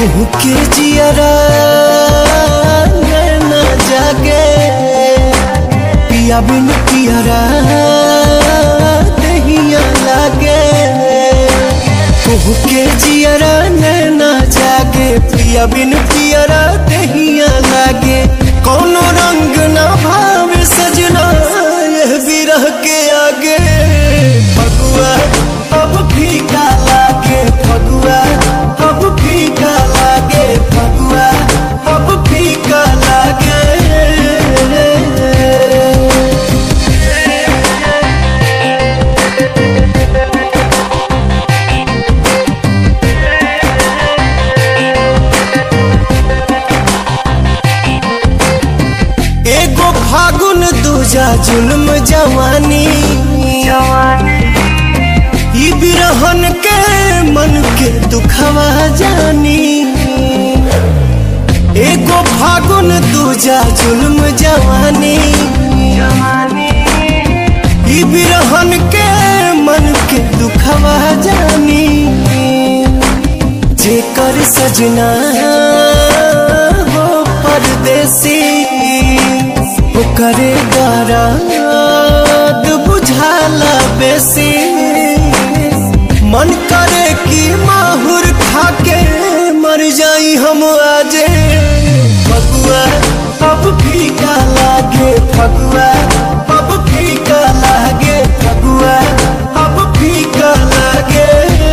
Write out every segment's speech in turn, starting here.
कुहू के जियरा नैना जागे पिया बिन पियरा दहिया लागे कुहू के जियरा नैना जागे पिया बिन पियरा दहिया लागे कोनो रंग ना भावे सजना यह बिरह के आगे फगुआ अब फीका लागे फगुआ अब फीका लागे फगुआ अब फीका लागे एगो फागुन दूजा जुल्म जवानी ई बिरहन के मन के दुखवा जानी एगो फागुन दूजा जुल्म जवानी ई बिरहन के मन के दुखवा जानी जेकर सजना हो परदेसी ओकरे दर्द बुझाला बेसी मन करे कि माहुर खाके मर जाई हम आजे फगुआ अब फीका लागे फगुआ अब फीका लागे फगुआ अब फीका लागे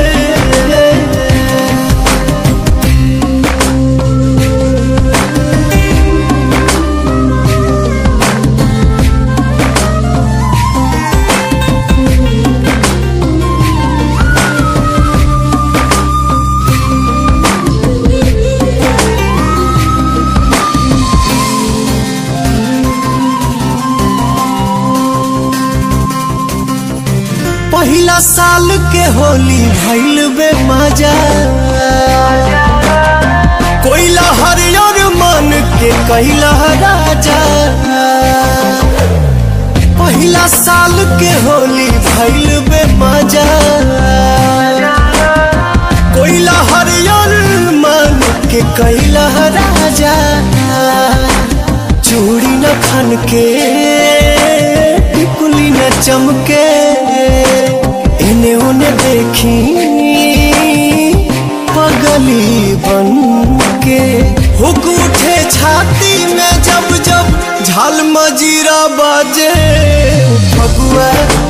पहिला साल के होली भइल बे मजा कोइला हरियर मन के कैला राजा पहिला साल के होली भइल बे मजा कोइला हरियर मन के कैला राजा चूड़ी न खन के टिकुली न चमके इन्हें उन्हें देखी पगली बन के हुक उठे छाती में जब जब झाल मजीरा बाजे फगुआ